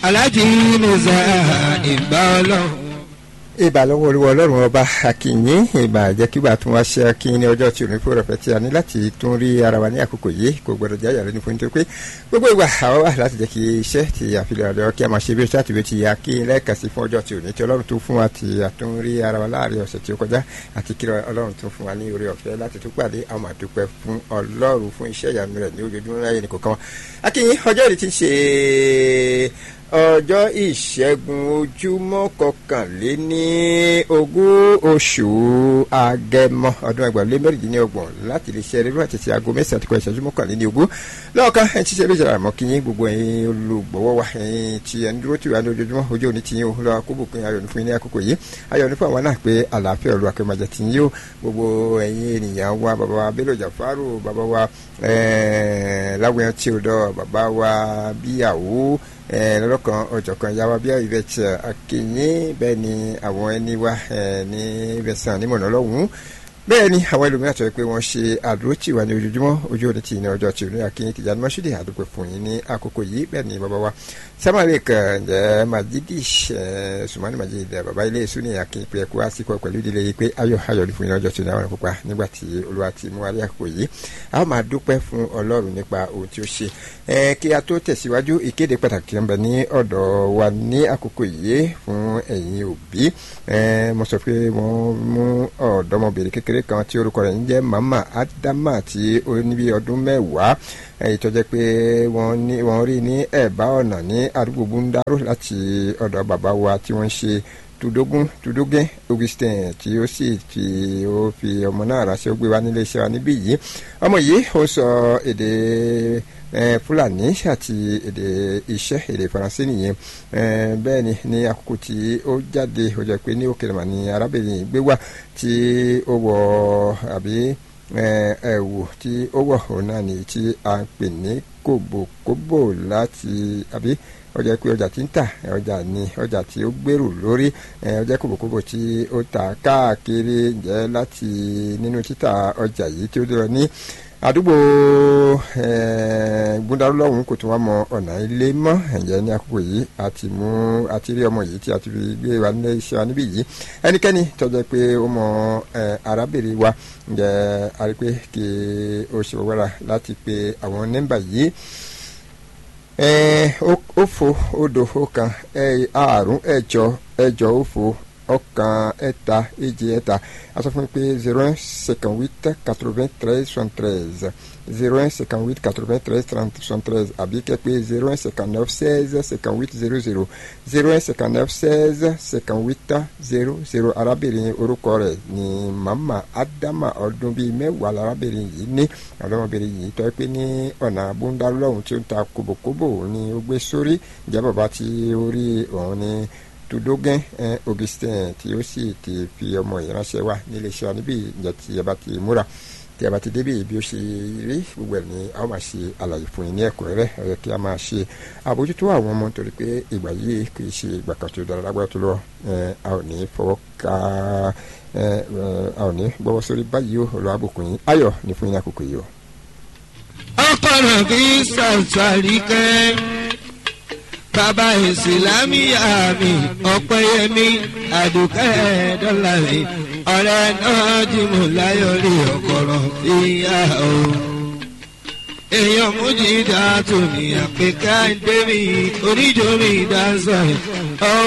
alájí musa ìgbà ọlọ́run ìbà lọ́wọ́ olúwa ọlọ́run ọba akínyìn ìbà jẹ́ kí wàá tún wá ṣe akínyìn ní ọjọ́ tí ò ní fún rẹpẹ tí a ní láti tún rí ara wa ní àkókò yìí kò gbọdọ̀ jẹ́ àyàrá ní fún nítorí pé gbogbo ìgbà àwọn wà láti jẹ́ kí iṣẹ́ ti àfihàn ọ̀dọ́ kí a máa ṣe bí ṣáàtì bí ti akínyìn lẹ́ẹ̀kan sí fún ọjọ́ tí ò ní tí ọlọ́run tún fún wa ti àtún rí ara wa láàrin ọ̀sẹ̀ tí ó kọjá àti kí ọlọ́run tún fún wa ní oore ọ̀fẹ́ láti tún pàdé àwọn àdúpẹ́ fún ọlọ́run fún iṣẹ́ ìyanu rẹ̀ ní ojoojúmọ́ láyé ní kọ̀ọ̀kan akínyìn ọjọ́ ìrètí ń ṣe ọjọ́ ìṣẹ́gun ojúmọ́ kọkànléní ogún oṣù agẹmọ ọdún ẹgbẹ̀rún lé mẹ́rìndínlọ́gbọ̀n láti lè ṣe eré àti ti aago mẹ́sàn-án ti kọ ìṣẹ́jú mọ́kànléní ogún lọ́ọ̀kan ẹ̀ ti ṣe eré ìjọba àmọ́ kí yín gbogbo ẹ̀yin olùgbọ̀wọ́ wa ẹ̀yin tí ẹ̀ ń dúró tì wá ní ojoojúmọ́ ojú òní ti yín o lọ́wọ́ kóbùkún ayọ̀ ní fún yín ní àkókò yìí ayọ̀ ní fún àwọn náà pé àlàáfíà olú akẹ́mọ̀jẹ̀ ti yín o gbogbo ẹ̀yin ènìyàn wa bàbá wa Bello Jafaru bàbá wa láwùjọ tí o dọ̀ bàbá wa bíyàwó lọ́lọ́kan ọ̀jọ̀kan yàrá bíi ìrẹsì akínyìn bẹ́ẹ̀ ni àwọn ẹni wa ní ìrẹsàn nímọ̀nà lọ́hùn-ún bẹ́ẹ̀ ni àwọn ẹlòmíràn sọ pé wọ́n ṣe àdúró tì wá ní ojoojúmọ́ ojú òní tì ní ọjọ́ tí òní akínyìn tìjà ní mọ́ṣúdì àdúgbò fún yín ní àkókò yìí bẹ́ẹ̀ ni bàbá wa sámàlì kan ǹjẹ́ majidi sùmọ́nì majidi bàbá ilé èso ní akínyìn pé ẹ̀kú àsìkò pẹ̀lú ìdílé yìí pé ayọ̀ ayọ̀ ní fún yín ọjọ́ tí òní àwọn ìpupa nígbà tí olúwa ti mú wálé àkókò yìí a ó máa dúpẹ́ fún ọlọ́run nípa ohun tí ó ṣe kí a tó tẹ̀síwájú ìkéde pàtàkì ń bẹ ní ọ̀dọ̀ wa ní àkókò yìí fún ẹ̀yin òbí mo sọ pé wọ́n mú ọ̀dọ́mọbìnrin kékeré kan tí orúkọ rẹ̀ ń jẹ́ mama adama tí ó ní bí ọdún mẹ́wàá èyí tó jẹ́ pé wọ́n rí ní ẹ̀bá ọ̀nà ní àdúgbò búndáró láti ọ̀dọ̀ bàbá wa tí wọ́n ń ṣe tudogun tudogin augustin tí ó sì fi ó fi ọmọ náà ránṣẹ́ ó gbé wá nílé iṣẹ́ wa níbí yìí ọmọ yìí ó sọ èdè fúlàní àti èdè iṣẹ́ èdè faransé nìyẹn bẹ́ẹ̀ ni ní àkókò tí ó jáde ó jẹ́ pé ní òkèlè mà ní arábìnrin gbé wá tí ó wọ àbí ẹ̀wù tí ó wọ̀ òun náà ní tí a ń pè ní kòbòkòbò láti àbí ọjà pé ọjà tí ń tà ọjà ni ọjà tí ó gbèrú lórí ọjà kòbòkòbò tí ó tà káàkiri jẹ́ láti nínú títà ọjà yìí tí ó dúró ní àdúgbò gbúndarú lọ́hùn kò tún wá mọ ọ̀nà ilé mọ́ ẹ̀jẹ̀ ní àkókò yìí àti mú àti rí ọmọ yìí tí a ti fi gbé wa nílé iṣẹ́ wa níbí yìí ẹnikẹ́ni tọ́jú pé ó mọ arábìnrin wa ǹjẹ́ a rí pé kí o ṣe wọ́wọ́ra láti pe àwọn nọ́mbà yìí òfo òdo ọ̀kan àrún ẹ̀jọ ẹ̀jọ òfo ọ̀kan ẹ̀ta èjì ẹ̀ta a sọ fún mi pé zero un cinquante huit quatre vingt treize soixante treize zero un cinquante huit quatre vingt treize trente soixante treize àbí kẹ́ pé zero un cinquante neuf seize cinquante huit zero zero zero un cinquante neuf seize cinquante huit zero zero arábìnrin orúkọ rẹ̀ ní mama adama ọdún bíi mẹ́wàá lárábìnrin yìí ní ọ̀dọ́mọbìnrin yìí tọ́ pé ní ọ̀nà abúndálọ́hùn tí ó ń ta kòbòkòbò ní ó gbé sórí ìjẹ́ bàbá tí ó rí òun ní tudogen augustin tí ó sì ti fi ọmọ ìránṣẹ́ wa nílé iṣẹ́ níbí ìjẹ́ tí ẹ bá ti múra tí a bá ti débi bí ó ṣe rí gbogbo ẹ̀ ní a ó máa ṣe àlàyé fún yín ní ẹ̀kúnrẹ́rẹ́ ẹ yẹ kí a máa ṣe àbójútó àwọn ọmọ nítorí pé ìgbà yìí kì í ṣe ìgbà kan tó dára lágbára tó lọ a ò ní fọwọ́ ká a ò ní gbọ́wọ́ sórí báyìí ó lọ àbùkún yín ayọ̀ ní fún yín àkókò yìí o. ọkọ̀ náà kì í ṣàṣàrí kẹ́ bàbá ìsìlámíyà mi ọ̀pẹ́yẹmí àdùkẹ́ dọ́là mi ọ̀rẹ́ náà jí mo láyọ̀ rí ọ̀kọ̀rọ̀ ìyá o. èèyàn mújì dá tòmí àpèká ń dé mi oníjó mi dá sọ̀rọ̀.